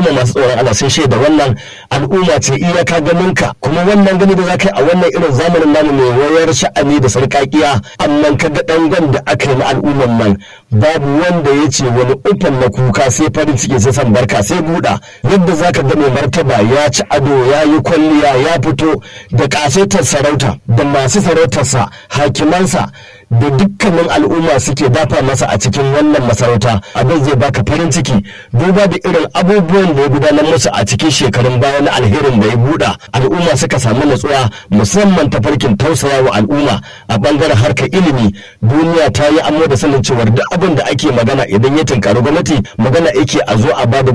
al'umma masu tsoron Allah sun shaida wannan al'umma ce iyaka ganinka kuma wannan gani da za ka yi a wannan irin zamanin namu mai wayar sha'ani da sarƙaƙiya amma ka ga ɗangon da aka yi na al'umman nan babu wanda ya ce wani ufan na kuka sai farin ciki sai san barka sai buɗa yadda za ka ga mai martaba ya ci ado ya yi kwalliya ya fito da ƙasaitar sarauta da masu sarautarsa hakimansa da dukkanin al'umma suke dafa masa a cikin wannan masarauta abin zai baka farin ciki duba da irin abubuwan da ya gudanar musu a cikin shekarun baya na alherin da ya buɗa al'umma suka samu natsuwa musamman ta farkin tausaya wa al'umma a bangaren harkar ilimi duniya ta yi amma da sanin cewar duk abin da ake magana idan ya tunkari gwamnati magana yake a zo a bada